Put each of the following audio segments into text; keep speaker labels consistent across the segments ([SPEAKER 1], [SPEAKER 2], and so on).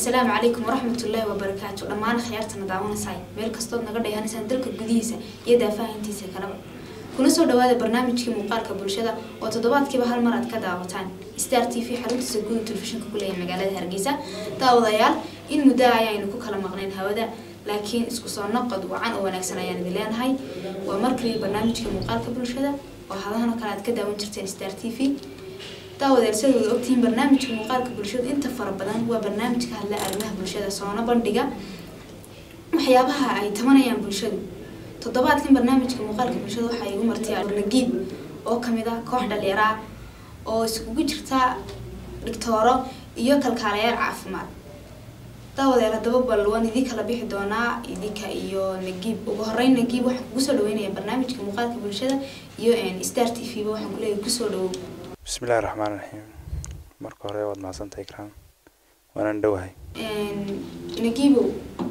[SPEAKER 1] asalaamu calaykum waraxmatullaahi wabarakaatu dhammaan khiyaartana daawanaysaay meel kastood naga dhehanaysaan dalka gudihiisa iyo daafahintiisa kaleba kuna soo dhawaada barnaamijkii muuqaalka bulshada oo toddobaadkiiba hal mar aad ka daawataan star t v xaruntiisa guud telefishinka ku leeyahay magaalada hargeysa daawadayaal in muddo ayaaynu ku kala maqnayn hawada laakiin isku soo noqod wacan oo wanaagsan ayaan idin leenahay waa markii barnaamijka muuqaalka bulshada oo hadahan oo kale aad ka daawan jirteen star t v daawadeel sidooda ogtihiin barnaamijka muuqaalka bulshada inta fara badan waa barnaamij ka hadla arrimaha bulshada soona bandhiga waxyaabaha ay tabanayaan bulshadu toddobaadkan barnaamijka muuqaalka bulshada waxaa igu martay nagiib oo kamid ah koox dhalinyaro ah oo iskugu jirta dhigtooro iyo kalkaalayaal caafimaad daawadeel haddaba bal waan idin kala bixi doonaa idinka iyo nagiib ugu horeyn nagiib waxaan kugu soo dhaweynaya barnaamijka muuqaalka bulshada iyo star t v ba waxaan kuleeyahay kusoo dhawow
[SPEAKER 2] bismillahi raxmaan raxiim marka hore waad mahadsantahay ikraan waanan dhowahay
[SPEAKER 1] nagiibow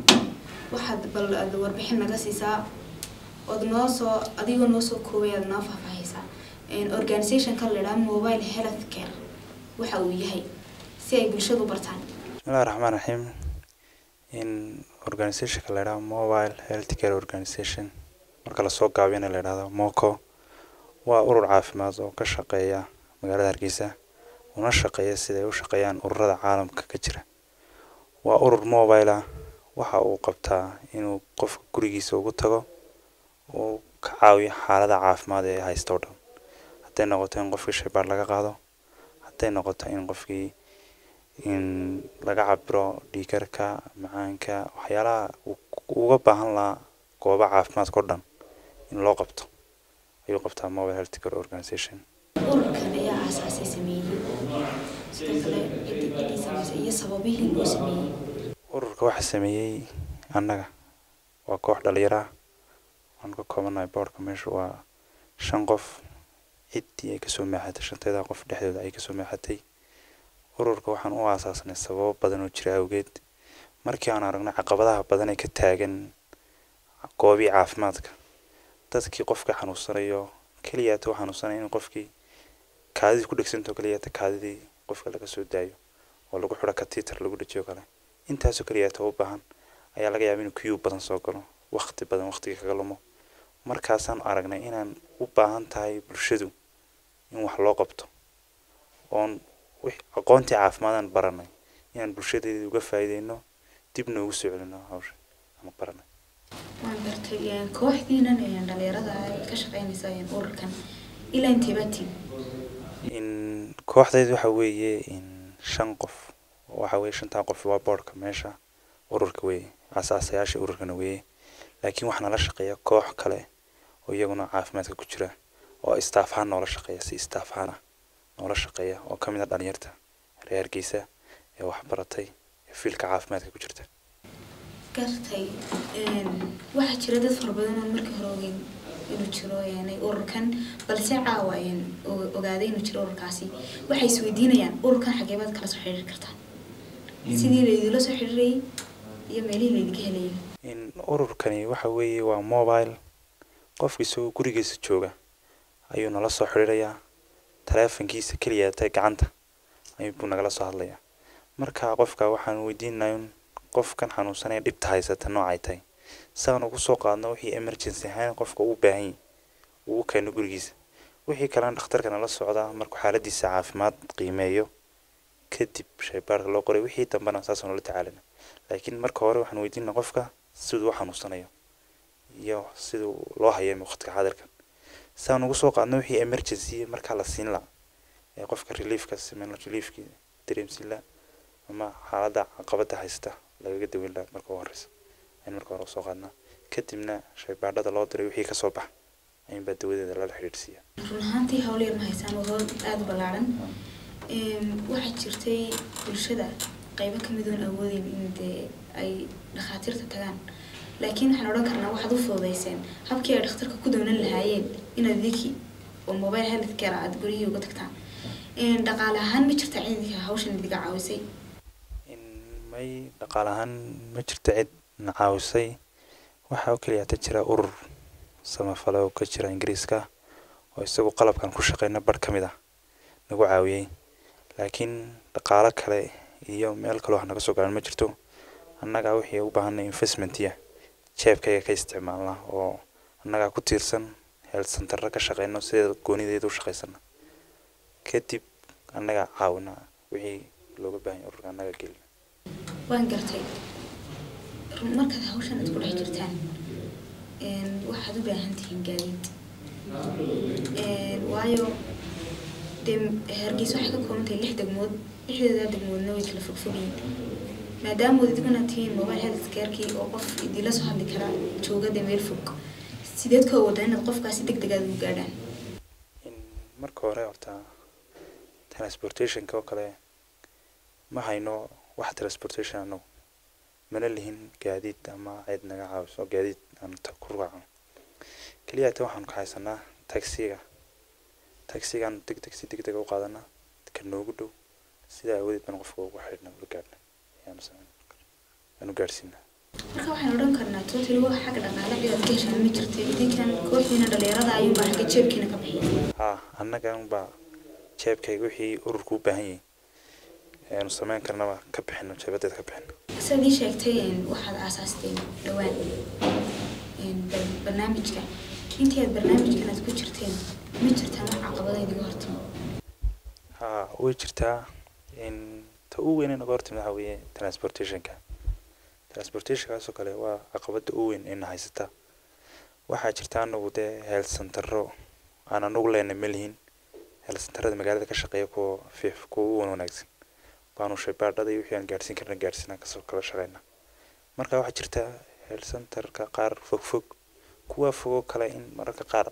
[SPEAKER 1] waxaad bal aad warbixin naga siisaa ood noo soo adigoo noo soo koobay aad noo faahfaahaysaa organizationka la idhaha mobile health care waxa uu yahay si ay bulshadu bartaan
[SPEAKER 2] bismillahi raxmaan raxiim in organizationka la idhaha mobile health care organization marka lasoo gaabiyana la idhahdo moco waa urur caafimaad oo ka shaqeeya magaalada hargeysa una shaqeeya siday u shaqeeyaan ururada caalamka ka jira waa urur mobile ah waxa uu qabtaa inuu qofka gurigiisa ugu tago uu ka caawiyo xaalada caafimaad ee haysta o dhan hadday noqoto in qofkii shaybaar laga qaado hadday noqoto in qofkii in laga cabiro dhiikarka macaanka waxyaalaha uga baahan lahaa gooba caafimaadka o dhan in loo qabto ayuu qabtaa mobile health care organization
[SPEAKER 1] ururkan ayaa aasaasay sameeyey sidoo kale cidii sameysay iyo sababihii loo sameeyey
[SPEAKER 2] ururka waxaa sameeyey annaga waa koox dhalinyaro ah waan ka koobanahay boorka meesha waa shan qof ciddii ay kasoo maaxatay shanteeda qof dhexdooda ay kasoo maaxatay ururka waxaan u aasaasnay sababo badan oo jira awgeed markii aan aragnay caqabadaha badan ee ka taagan goobii caafimaadka dadkii qofka xanuunsanayo keliyaata u xanuunsanaya in qofkii kaadidii ku dhegsanto keliyaata kaadidii qofka laga soo daayo oo lagu xidho katiitar lagu dhajiyo kale intaasoo keliyaata u baahan ayaa laga yaaba inuu kiyuu badan soo galo waqti badan waqtiga kaga lumo markaasaan aragnay inaan u baahan tahay bulshadu in wax loo qabto oon aqoontii caafimaadaan baranay inaan bulshadeeda uga faa'iideyno dib noogu soo celino hawsha ama baranay
[SPEAKER 1] waan gartay kooxdiinan dhalinyarada ay ka shaqeynaysa ururkan ilaa inteebaa tiim
[SPEAKER 2] in kooxdeed waxa weeye in shan qof waxa weye shantaa qof waa boorka meesha ururka weeye asaasayaasha ururkana weeye laakiin waxaa nala shaqeeya koox kale oo iyaguna caafimaadka ku jira oo staff ahaan noola shaqeeya si staff ahaan ah noola shaqeeya oo ka mid a dhalinyarta reer hargeysa ee waxbaratay ee fiilka caafimaadka ku jirta
[SPEAKER 1] gartay waxaa jira dad fara badan oo markii hore ogeyn inuu jiro ururkan balse caawa ogaaday inuu jiro ururkaasi waxay isweydiinayaan ururkan xageebaad kala soo xiriiri kartaan sidii laydinla soo xiriirayay iyo meelihii laydinka helayay
[SPEAKER 2] in ururkani waxa weeye waa mobile qofka isagoo gurigiisa jooga ayuu nala soo xiriirayaa taleefankiisa keliya tay gacanta ayuubuu nagala soo hadlayaa marka qofka waxaan weydiinaya in qofkan xanuunsanaya dhibta haysata noocay tahay saan ugu soo qaadno wixii emergency ahaan qofka uu baahan yahy uu u keeno gurigiisa wixii kalena dhakhtarka nala socdaa markuu xaaladiisa caafimaad qiimeeyo kadib shaybaarka loo qoray wixii dambena saasoo nala tacaalina laakiin marka hore waxaan weydiina qofka siduu u xanuunsanayo iyo siduu loo hayo waqtiga xadirkan saan ugu soo qaadno wixii emergency markaa la siin laha ee qofka reliefka sameyn reliefki dareemsin laha ama xaaladda caqabada haysta lagaga daweyn laha marka ugu horeysa ayn marka hore usoo qaadnaa kadibna shaybaadhada loo diray wixii kasoo baxa ayuunbaa dawadeeda lala xidhiidhsiiya
[SPEAKER 1] run ahaantii hawl yar ma haysaan waa howl aada u ballaaran waxaa jirtay bulshada qaybo kamid oon awoodeyn in dee ay dhakhaatiirta tagaan laakiin waxaan odhan karnaa waxaad u fududeyseen habkii ay dhakhtarka ku doonan lahaayeen inaad idinki oo mobile health care aad guryihii uga tagtaan dhaqaale ahaan ma jirta cidinka hawshan idiga caawisay
[SPEAKER 2] in may dhaqaale ahaan ma jirto cid na caawisay waxaa oo keliya hata jira urur samafale oo ka jira ingiriiska oo isagu qalabkan ku shaqeyna barh ka mid ah nagu caawiyey laakiin dhaqaalo kale iyo meel kale wax naga soo garan ma jirto annagaa wixii u baahanay investmentiya jeebkayga ka isticmaalnaa oo annagaa ku tiirsan health centerra ka shaqeyno sideeda goonideeda u shaqeysana kadib annagaa caawina wixii looga baahan yahay ururka annaga gelina
[SPEAKER 1] waan gartay run markaad hawshan aad ku dhex jirtaan een, waxaad u baahan tihiin gaadiid Een, waayo dee hargeysa waxay ka kooban tahay lix degmood lixdeeda degmoodna way kala fogfogyiin maadaama wad idiguna tihiin mobile health carekii oo qof idinla soo hadli kara jooga dee meel fog sideed ka wada inaad qofkaasi deg degaad ugu gaadhaan
[SPEAKER 2] in marka hore horta transportationka oo kale ma hayno wax transportation anagu mana lihin gaadiid ama cid naga caawiso gaadiid aan ta ku raacno keliya ta waxaanu ka haysanaa taxiga taxigaan deg deg si deg deg u qaadanaa ka noogu dhow sidaa awadeed baan qofka ugu xidhna ula gaadhna ayaanu sameyn aanu gaadhsiinaa
[SPEAKER 1] marka waxaan odhan karnaa totally wax xagga dhaqaale cidaad ka heshaan ma jirta idinkan kooxdiina dhalinyarada ayuunbaa xagga jeebkiina ka bixiya
[SPEAKER 2] haa annagan baa jeebkayga wixii ururku u baahan yahay ayaanu sameyn karnaba ka bixino jeebadeed ka bixino
[SPEAKER 1] sidaad ii sheegtay een, waxaad aasaasteen dhowaan een, bar- barnaamijka intii aad barnaamijkan aad ku jirteen ma jirtaan wax caqabada idiga hortimo
[SPEAKER 2] haa way jirtaa in ta ugu weyn ee naga hortimid waxaa weeye transportationka transportationkaasoo kale waa caqabada ugu weyn ee na haysata waxaa jirta anagu dee health centero aan anagu leenay ma lihin health centerada magaalada ka shaqeeya kuwa fiif kuwa u wan wanaagsan baanu shaybaadhada iyo wixii aan gaadhsiin karna gaadhsiinaan kasoo kala shaqeyna marka waxaa jirta health centerka qaar fog fog kuwa fogoo kale in mararka qaar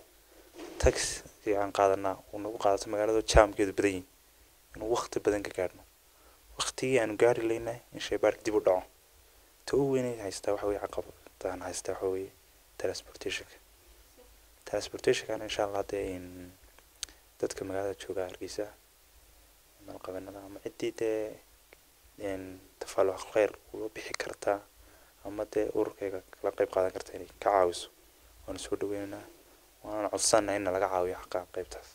[SPEAKER 2] taxi aan qaadanaa uu nagu qaadato magaalada jaamkeedu badan yihin inuu waqti badan ka gaadhno waqtigii aanu gaari laynay in shaybaarka dib u dhaco ta ugu weynay haystaa waxa weye caqabadaan haystaa waxa weye transportationka transportationkana insha allah dee in dadka magaalada jooga hargeysa malqabanada ama ciddii dee in tafaaluq kheyr uga bixi kartaa ama dee ururkayga kala qeyb qaadan karta inay ka caawiso waanu soo dhaweynaynaa waana codsanaa in laga caawiyo xaqa qeybtaas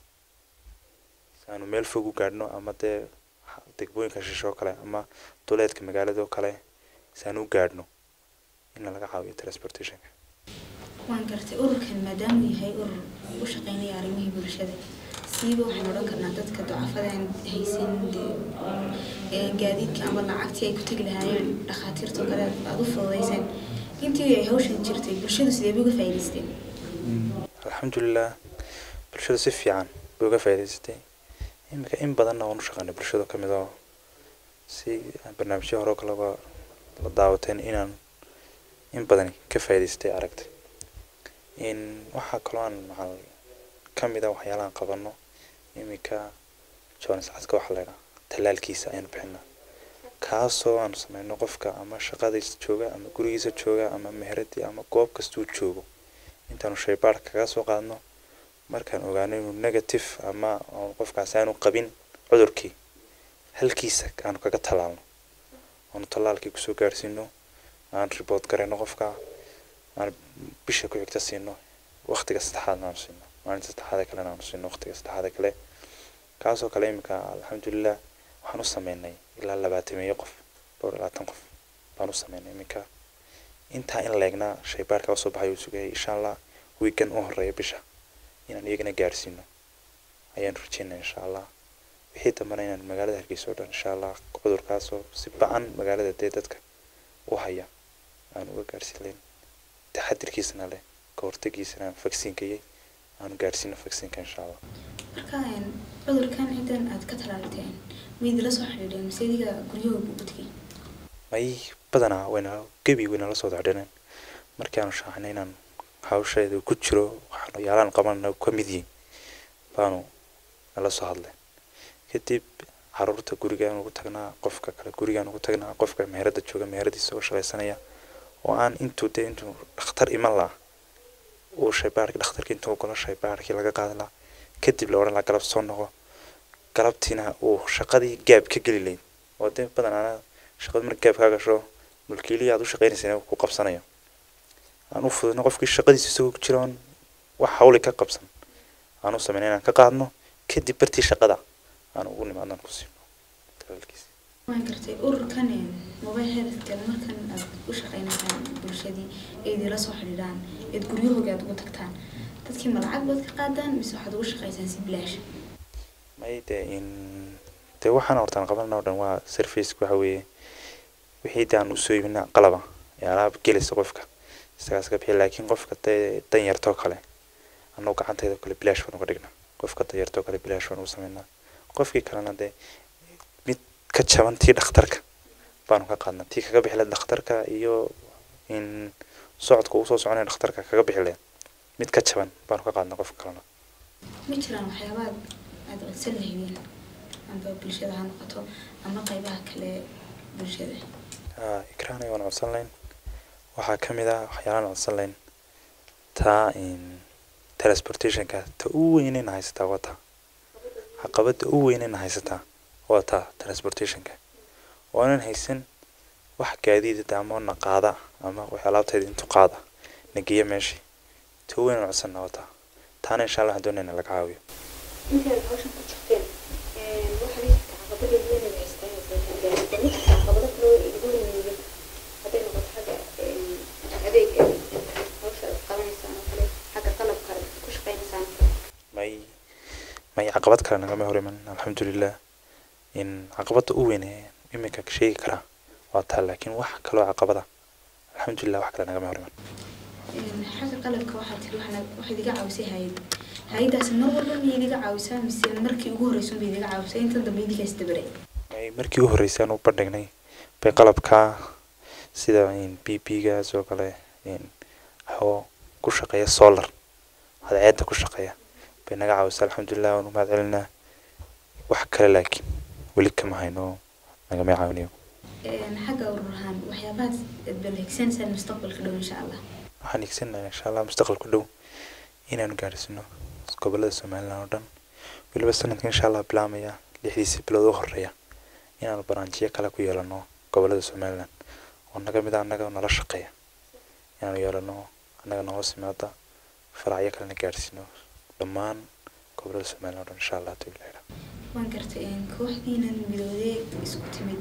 [SPEAKER 2] si aanu meel fog u gaadhno ama dee ha- degmooyinka shishe oo kale ama duleedka magaalada oo kale si aanu u gaadhno in laga caawiyo transportationka
[SPEAKER 1] waan gartay ururkan maadaamuu yahay urur u shaqeynaya arrimihii bulshada siiba waxaan odhan karnaa dadka ducafadaan haysan dee, ee gaadiidka ama lacagtii ay ku tegi lahaayeen dhakhaatiirtoo kale aad u fududayseen intii ay hawshan jirtay bulshadu sidee bay uga faa'iidaysteen
[SPEAKER 2] alxamdulilah bulshada si fiican bay uga faa'iidaysatay iminka in badanna waan u shaqeynay bulshada ka mid oo si barnaamijyo hore oo kaleba la daawateen inaan in badan ka faa'iidaystay aragtay in waxaa kaloo aan maxaa ka mid a waxyaalahan qabano iminka jones cadka waxaa laydhaha tallaalkiisa ayaanu bixinaa kaasoo aanu sameyno qofka ama shaqadiisa jooga ama gurigiisa jooga ama meheradii ama goob kastuu joogo intaanu shaybaar kaga soo qaadno markaan ogaano inuu negative ama oo qofkaasi aanu qabin cudurkii halkiisa aanu kaga tallaalno aanu tallaalkii kusoo gaarsiino aan report garayno qofka aan bisha ku xigta siino waqtiga saddexaadna aanu siino maalinta saddexaada kalena aanu siino waqtiga saddexaada kale kaasoo kale iminka alxamdulilah waxaan u sameynay ilaa labaatameeyo qof dhowr iyo labaatan qof baan u sameynay iminka intaa in leegnaa shaybaarka usoo baxay uu sugayay insha allah wiigan u horeeya bisha inaan iyagana gaarsiino ayaan rajeynaya insha allah wixii dambana inaan magaalada hargeysa oo dhan insha allah cudurkaasoo si ba-an magaalada dee dadka u haya aan uga gaarsiin layn taxadirkiisana leh ka hortagiisana aan vaksiinkayay aanu gaarsiino vaksiinka insha allah
[SPEAKER 1] marka een, cudurkan cidan aad ka talaalteen ma idila soo xidhiidheen mise idiga guryahooda ugu tegay
[SPEAKER 2] may badanaa wayna gebi wayna la soo dacdhaneen markii aanu shaaxnay inaan hawsheeda ku jiro waxaanu yaalaan qabanana ka mid yihin baanu nala soo hadleen kadib caruurta gurigaan ugu tagnaa qofka kale gurigaan ugu tagnaa qofka meherada jooga meheradiisa oo shaqaysanaya oo aan intuu dee intuu dhakhtar iman laha uu shaybaarki dhakhtarkii intuu galo shaybaarkii laga qaadi lahaa kadib la odhan lahaa galab soo noqo galabtiina uu shaqadii gaab ka geli layd oo dee badanaana shaqada marka gaab kaa gasho mulkiilihii aad u shaqaynaysana ku qabsanayo aan u fududno qofkii shaqadiisa isagoo ku jira oon wax hawli ka qabsan aan u sameyn inaan ka qaadno kadib bartii shaqada aan ugu nimaadno aan ku siino talaalkiisa
[SPEAKER 1] waan gartay ururkan mobile healthcare markan aad u shaqeynaysaan bulshadii ee idinla soo xidhiidhaan eed guryahooga aad ugu tagtaan dadkii ma lacag baad ka qaadaan mise waxaad ugu shaqeysaan si bilaash
[SPEAKER 2] may dee in dee waxaan hortaan qabanna oo dhan waa service waxa weeye wixii daan usoo iibina qalaba ee alaab gelisa qofka isagaas ka bixi laakiin qofka dee dan yartoo kale annagu gacanteeda kale bilaash baan uga dhignaa qofka dan yartoo kale bilaash baan ugu sameynaa qofkii kalena dee mid ka jaban tii dhakhtarka baanu ka qaadnaa tii kaga bixi lahayd dhakhtarka iyo in socodka uu soo soconaya dhakhtarka kaga bixi lahayd mid ka jaban baanu ka qaadnaa qofka kalena
[SPEAKER 1] ma jiraan waxyaabaad aad codsan lahaydeen amba bulshada ha noqoto ama qaybaha kale bulshada
[SPEAKER 2] haa ikraan ayaan codsan lahayn waxaa ka mid ah waxyaalaan codsan lahayn taa in transportationka ta u weynayna haysataa waa taa caqabada u weynayna haysataa waa taa transportationka waanan haysan wax gaadiida ama na qaada ama wax alaabteeda intu qaada na geeya meeshii ta u weynaan codsanna waa taa taana insha allah waxaan doonayna laga caawiyo
[SPEAKER 3] intaad hawshan ku jirteen waxaa la jirta caqabadeed weyn ay haystaan gaarida mid kasta caqabado kale oo idigu yimaado hadday noqoto xagga adeega hawsha aad qabanaysaan oo kale xagga qalabka aad ku shaqaynaysaan
[SPEAKER 2] may may caqabad kale nagama hor iman alxamdulilah in caqabada u weyn ee iminka sheegi karaa waa taa laakiin wax kaloo caqabada alxamdulilah wax kale nagama hor iman
[SPEAKER 1] xagga qalabka waxaa tiri waxaad waxaad iga caawisay hay-ad hay-adaas mar walba miyay idiga caawisaa mise markii ugu horreysa bay idiga caawisay intan dambe idinkaa isdabaray
[SPEAKER 2] may markii u horreysay aan u bandhignay bay qalabkaa sida in b p gaas oo kale in oo ku shaqeeya solar cadceedda ku shaqeeya bay naga caawisay alxamdulilah waan u mahad celinaa wax kale laakiin weli kama hayno nagama caawinayo
[SPEAKER 1] xagga urur ahaan waxyaabahaas aad balhegsanaysaan mustaqbalka dhow insha allah
[SPEAKER 2] waxaan higsanayaa insha allah mustaqbalka dhow inaanu gaadhsiino gobolada somaliland oo dhan weliba sanadka insha allah bilaamaya lixdiisii bilood u horeeya inaanu barnaamijyo kale ku yeelano gobolada somaliland oo naga mid a annaga nala shaqeeya inaanu yeelano annaga noo simaada faracyo kalena gaadhsiino dhammaan gobolada somaliland oo dhan insha allah haduu ilaahay
[SPEAKER 1] waan gartay kooxdiinan midoodee isku timid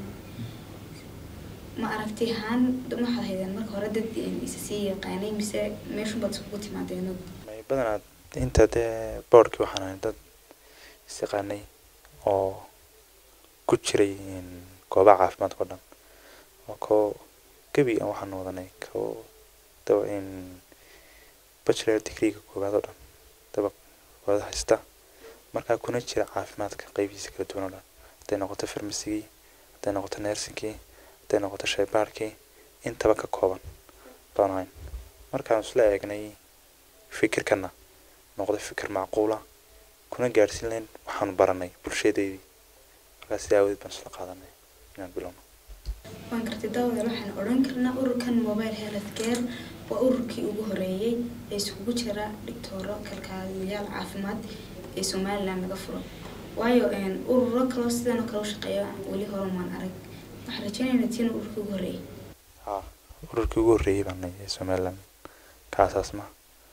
[SPEAKER 1] ma aragti ahaan waxaad haydeen marka hore dad isa sii yaqaanay mise meeshunbaad iskugu timaadeen
[SPEAKER 2] may badanaa inta dee boardkii waxaan ahay dad isyaqaanay oo ku jiray goobaha caafimaadka o dhan oo koo gebi aan waxaan wadanay koo daba in bachelor degreega koowaad oo dhan daba wada haysta markaa kuna jira caafimaadka qeybihiisa kala duwan oo dhan hadday noqoto farmasigii hadday noqoto nersingkii hadday noqoto shaybaarkii intaba ka kooban baan ahayn markaan isla eegnay fikirkana noqday fikir macquula kuna gaadhsiin lahayn waxaanu baranay bulshadeydii markaa sidaa awadeed baan isla qaadanay inaan bilowno
[SPEAKER 1] waan gartay daawada waxaan odhan karnaa ururkan mobile health care waa ururkii ugu horeeyey ee iskugu jira dhigtooro kalkaaliyayaal caafimaad ee somaliland laga furo waayo ururo kaloo sidan oo kale u shaqeeya weli hore maan arag waxaan rajeynaynaa tiina ururkii ugu horeeyey
[SPEAKER 2] haa ururkii ugu horreeyey baan nahay ee somaliland kaasaas ma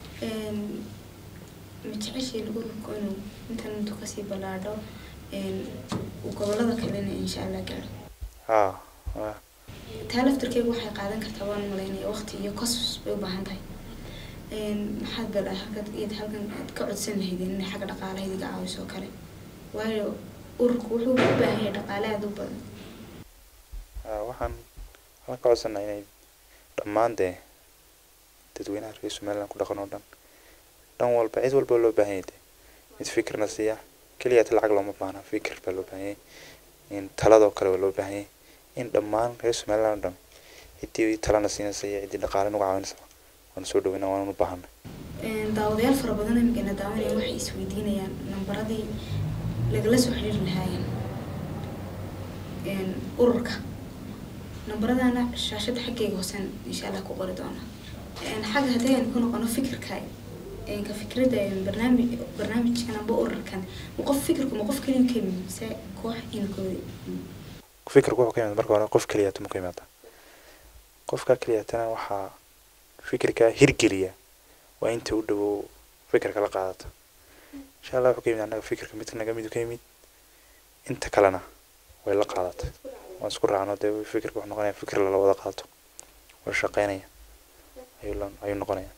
[SPEAKER 1] ma jeceshiin ururku inuu intan intuu kasii ballaadho uu gobolada kalena insha allah gaaro
[SPEAKER 2] haa waa
[SPEAKER 1] taa laftarkeegu waxay qaadan kartaa waan malaynaya waqti iyo kosas bay u baahan tahay maxaad bal halkaad iyad halkan aad ka codsan lahaydeen inay xagga dhaqaalaha idiga caawiso oo kale waayo ururku wuxuu u baahan yahay dhaqaale aada u badan
[SPEAKER 2] haa waxaan waxaan ka codsanaa inay dhammaan dee dadweynaha reer somaliland ku dhaqan oo dhan dhan walba cid walba loo baahan yahay dee mid fikirna siiya keliyaata lacag looma baahna fikir baa loo baahan yahay in taladoo kale waa loo baahan yahay in dhammaan reer somaliland oo dhan ciddii talana siinaysa iyo ciddii dhaqaale nagu caawinaysa waanu soo dhaweynaa waanu u baahanay
[SPEAKER 1] daawadayaal fara badan imikana daawanaya waxay isweydiinayaan nambaradii lagala soo xiriiri lahaayeen ururka nambaradana shaashada xaggeyga hoosen insha allah ku qori doona xagga haddii aynu ku noqono fikirka ka fikradda barnaamij barnaamijkan amba ururkan ma qof fikirku ma qof keliya ka yimid mise koox inkooda
[SPEAKER 2] fikirku wuxuu ka yimaada marka hore qof keliyaata mu ka yimaada qofka keliyaatana waxaa fikirka hirgeliya waa inta u dhowow fikirka la qaadato insha allah wuxuu ka yimid annaga fikirka mid naga midu ka yimid inta kalena way la qaadatay waan isku raacno dee fikirka wuxuu noqonaya fikir lala wada qaato oo shaqeynaya ayuu la ayuu noqonaya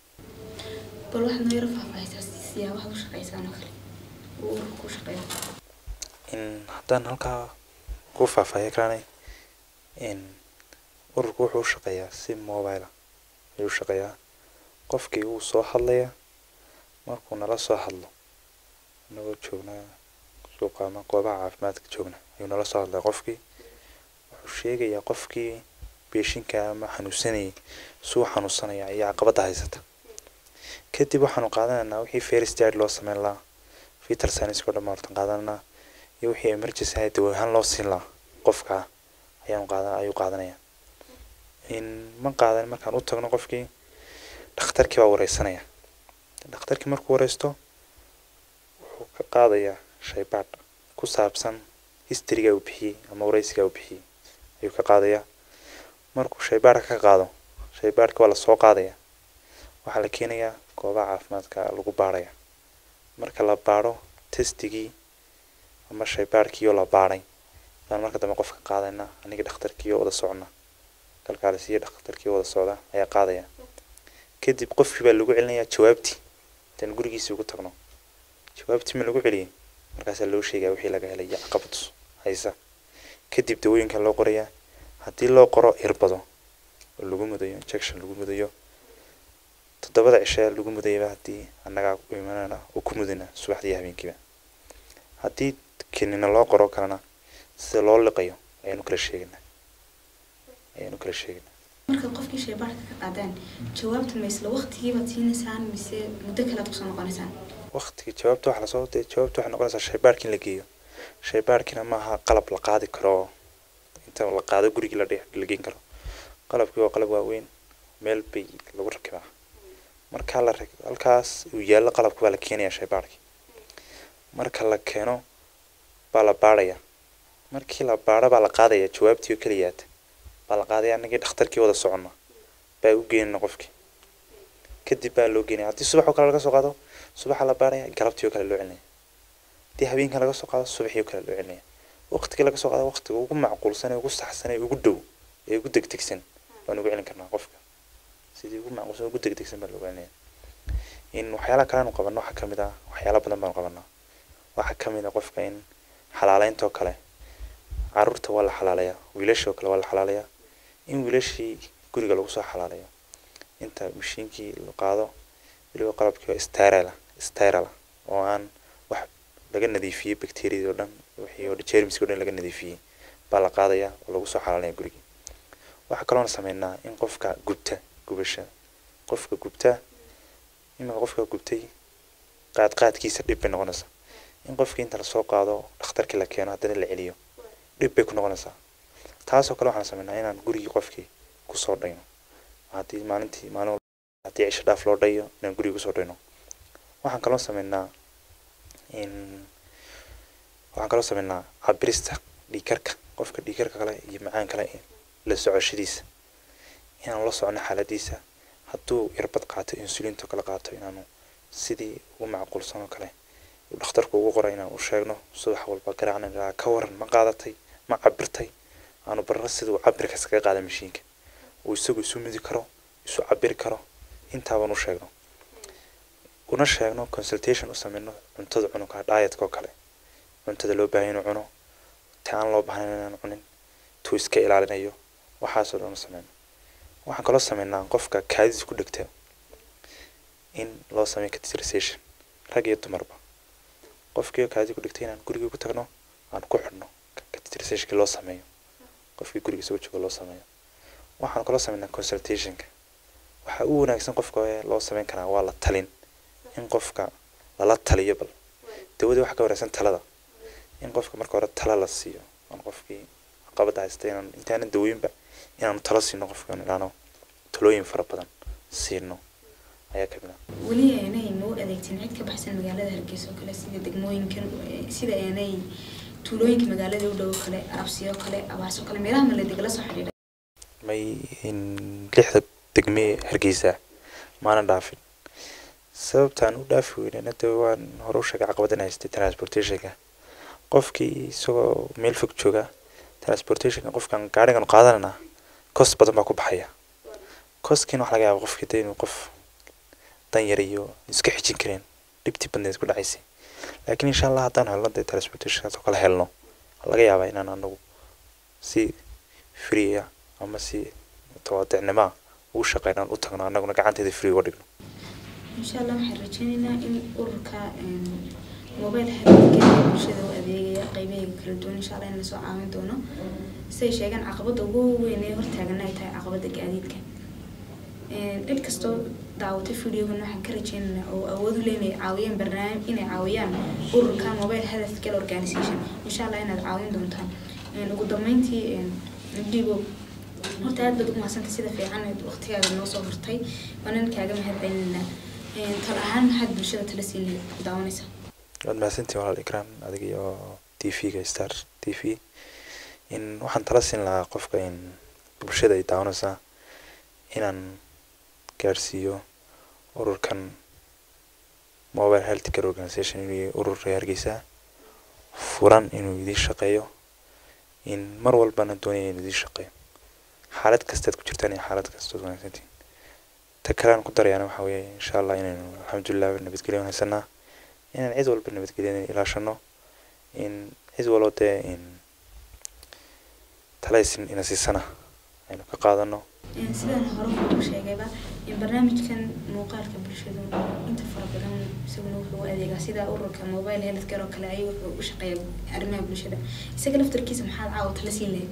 [SPEAKER 1] bal waxaad noo yaro faahfaahisaa siyaabaha u shaqeysaan oo kale uu ururka u shaqeeyo
[SPEAKER 2] in haddaan halkaa ku faahfaahiya karaanay in ururku wuxuu u shaqeeyaa si mobile ayuu u shaqeeyaa qofkii wuu soo hadlaya markuu nala soo hadlo inagoo joognaa suuqa ama goobaha caafimaadka joogna ayuu nala soo hadlaya qofkii wuxuu sheegayaa qofkii beeshinka ama xanuunsanayay suu xanuunsanaya iyo caqabada haysata kadib waxaanu qaadanaynaa wixii first aid loo sameyn lahaa vital science oo dhan hortan qaadananaa iyo wixii emergency ahayd dawo ahaan loo siin lahaa qofka ayaanu qaada ayuu qaadanaya in ma qaadan markaan u tagno qofkii dhakhtarkii baa wareysanaya dhakhtarkii markuu wareysto wuxuu ka qaadayaa shaybaadh ku saabsan historyga uu bixiyey ama wareysiga uu bixiyey ayuu ka qaadayaa markuu shaybaadhka ka qaado shaybaadhka waa lasoo qaadaya waxaa la keenayaa goobaha caafimaadka lagu baarhaya marka la baadho testigii ama shaybaadhkii oo la baadhay baan marka dambe qofka qaadayna aniga dhakhtarkii oo wada socna kalkaalisiyo dhakhtarkii oo wada socda ayaa qaadaya kadib qofkii baa lagu celinayaa jawaabtii intaan gurigiisii ugu tagno jawaabtii ma lagu celiyey markaasaa loo sheegaa wixii laga helay iyo caqabad haysa kadib dawooyinka loo qorayaa haddii loo qoro irbado oo lagu mudayo injection lagu mudayo toddobada cishe lagu mudayaba haddii annagaa u imanana oo ku mudana subaxdii iyo habeenkiiba haddii kinina loo qoro kalena sida loo liqayo ayaanu kala sheegaynaa ayaanu kala sheegaynaa
[SPEAKER 1] marka qofkii shaybaadhka ka qaadaan jawaabta ma isla waqtigiibaad siinaysaan mise muddo kale aad kusoo noqonaysaan
[SPEAKER 2] waqtigii jawaabta waxa lasoo dee jawaabta waxay noqonaysaa shaybaadhkii in la geeyo shaybaadhkiina maaha qalab la qaadi karo inta la qaado gurigii la dhe- la geen karo qalabkii waa qalab waaweyn meel bay lagu rakibaa marka la ra- halkaas uu yaallo qalabka baa la keenayaa shaybaadhkii marka la keeno baa la baadhaya markii la baadho baa la qaadaya jawaabtii oo keliyaata baa la qaadaya anagii dhakhtarkii wada soconna baa u geynana qofkii kadib baa loo geynaya haddii subax oo kale laga soo qaado subaxa la baaraya galabtii oo kale loo celinaya haddii habeenka laga soo qaado subaxii oo kale loo celinaya waqtigii laga soo qaado waqtiga ugu macquulsan ee ugu saxsan ee ugu dhow ee ugu degdegsan baan ugu celin karnaa qofka sidii ugu macquulsan ugu degdegsan baa loogu celinaya in waxyaalaha kale aanu qabano waxaa kamid ah waxyaala badan baanu qabanaa waxaa kamid ah qofka in xalaaleynta oo kale caruurta waa la xalaalayaa wiilasha oo kale waa la xalaalayaa in wiilashii guriga lagu soo xalaalayo inta mashiinkii la qaado weliba qalabkii oo sterile sterile oo aan wax laga nadiifiyey bacteriada oo dhan wixii oo germska oo dhan laga nadiifiyey baa la qaadaya oo lagu soo xalaalaya gurigii waxaa kaloona sameynaa in qofka gubta gubasha qofka gubta iminka qofka gubtay qaad qaadkiisa dhib bay noqonaysaa in qofkii inta lasoo qaado dhakhtarkii la keeno haddana la celiyo dhib bay ku noqonaysaa taasoo kale waxaan sameynaa inaan gurigii qofkii kusoo dhayno haddii maalintii maalin walba haddii cisho dhaaf loo dhayo inaan guriga kusoo dhayno waxaan kaloo sameynaa in waxaan kaloo sameynaa cabirista dhiikarka qofka dhiikarka kale iyo macaan kale la socoshadiisa inaanu la socono xaaladiisa hadduu irbad qaato insulinto kale qaato inaanu sidii ugu macquulsan oo kale uu dhakhtarku ugu qoray inaan u sheegno subax walba garaacna ilaa ka waran ma qaadatay ma cabirtay aanu barno sida uu cabirka iskaga qaada mashiinka uu isagu isu midi karo isu cabiri karo intaabaan u sheegno una sheegno consultation u sameyno cuntada cunugka dietka oo kale cuntada loo baahan inuu cuno ta aan loo baahnayn inaan cunin tuu iska ilaalinayo waxaasoo dhan u sameyno waxaan kaloo sameynaa qofka kaadis ku dhegta in loo sameeyo cateterization rag iyo dumarba qofkii kaadi ku dhigtay inaan gurigii ku tagno aan ku xidhno cateterizationkii loo sameeyo qofkii guriga soo jooga loo sameeyo waxaan kaloo sameynaa consultationka waxaa u wanaagsan qofka ee loo sameyn karaa waa la talin in qofka lala taliyo bal dawadii waxa ka wanaagsan talada in qofka marka hore tala la siiyo aan qofkii caqabada haysta inaan intaanan dawooyinba inaanu talo siino qofka aan idhaano talooyin fara badan siino ayaa kamid ah
[SPEAKER 1] weli aanay noo adeegtin cid ka baxsan magaalada hargeysa oo kale sida degmooyinkan eh, sida aanay tuulooyinka magaalada u dhow oo kale arabsiyo oo kale abaarso oo kale meelaha maledega la soo xidhiidha
[SPEAKER 2] may in lixda degmee hargeysa maana dhaafin sababtaan u dhaafi weynana de waan hore u sheegay caqabadan haystay transportationka qofkii isagoo meel fog jooga transportationka qofkan gaarigan qaadanana cost badan baa ku baxaya costkiina waxaa laga yaaba qofkii dee inuu qof dan yar iyo iska xijin kareen dhibtii badneed ku dhacaysay laakiin insha allah haddaan helno dee transportationkaas oo kale helno waxaa laga yaabaa inaan anagu si free ah ama si tawaadicnimo ah ugu shaqeyno aan u tagno annaguna gacanteeda free uga dhigno
[SPEAKER 1] insha allah waxaan rajeynaynaa in ururka mobile xiriirka ee bulshada u adeegaya qeybaheega kala duwan insha allah in lasoo caawin doono siday sheegaan caqabada ugu weyn ee hortaagana ay tahay caqabada gaadiidka cid kastoo daawatay videogan waxaan ka rajeynaynaa oo awood u leh inay caawiyaan barnaamij inay caawiyaan ururka mobile health care organization insha allah inaad caawin doontaan ugu dambeyntii dhibo horta aad baad ugu mahadsantay sida fiican eed waqtigaaga noo soo hortay waanan kaaga mahad celinaynaa tal ahaan maxaad bulshada tala siin lahayd daawanaysa
[SPEAKER 2] waad mahadsantihin walaal ikraan adiga iyo t v-ga star t v in waxaan tala siin lahaa qofka in bulshada ay daawanaysaa inaan gaarsiiyo ururkan mobile health care organization inuu yahay urur reer hargeysa furan inuu idiin shaqeeyo in mar walbana doonaya inuu idiin shaqeeyo xaalad kastaad ku jirtaan iyo xaalad kastood wanaagsantiin ta kale aan ku darayaana waxaa weeye insha allah inaynu alxamdulilah nabadgelyo haysanaa inaan cid walba nabadgelyo ilaashano in cid walbo dee in talaysin ina siisana aynu ka qaadano
[SPEAKER 1] sidaan hore kuugu sheegayba barnaamijkan muuqaalka bulshadu inta fara badan isaguna wuxuu u adeegaa sida ururka mobile health care oo kale ayuu wuxuu u shaqeeya arrimaha bulshada isaga laftarkiisa maxaad caawa tala siin lahayd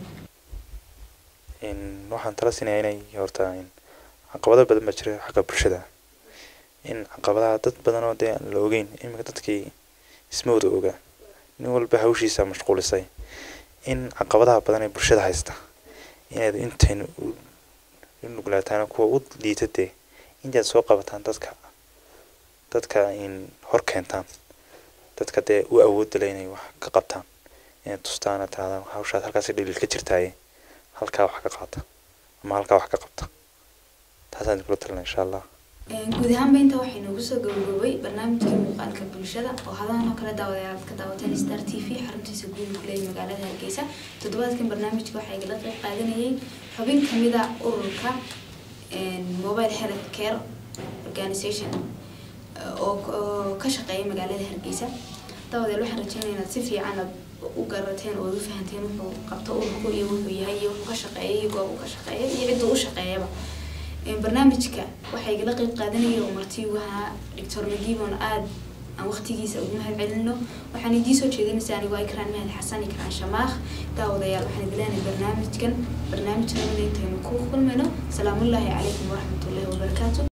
[SPEAKER 2] in waxaan tala siinayaa inay horta in caqabado badan baa jira xagga bulshada in caqabadaha dad badan oo dee aan la ogeyn iminka dadkii isma wada ogaa nin walba hawshiisa mashquulisay in caqabadaha badan ee bulshada haysta inaad intaynu u nuglaataan kuwa u liitatee intaad soo qabataan dadka dadka in hor keentaan dadka dee u awoodala inay wax ka qabtaan inaad tustaana tirahdaan hawshaad halkaasi dhaliil ka jirtaaye halkaa wax ka qaata ama halkaa wax ka qabta taasaan kula talina insha allah
[SPEAKER 1] guud ahaanba inta waxay noogu soo gabagaboobay barnaamijkii muuqaalka bulshada oo hadahan oo kale daawadayaal aad ka daawateen star t v xaruntiisa guud kuleeya magaalada hargeysa toddobaadkan barnaamijka waxaa igala qayb qaadanayay xubin kamid a ururka mobile health care organization oo ka shaqeeya magaalada hargeysa daawadayaal waxaan rajeynaya inaad si fiican aad u garateen oo u fahanteen wuxuu qabto ururku iyo wuxuu yahay iyo wuxuu ka shaqeeya iyo goob uu ka shaqeeya iyo cidduu u shaqeeyaba barnaamijka waxaa igala qeyb qaadanaya oo marti ugu ahaa doctor magibon aad aan waqtigiisa ugu mahad celino waxaan idiin soo jeedinaysaa anigoo ikraan mahad xasan ikraan shamaakh daawadayaal waxaan idin leenahay barnaamijkan barnaamijkan intaynu ku kulmayno salaamullaahi calaykum waraxmatullaahi wabarakaatu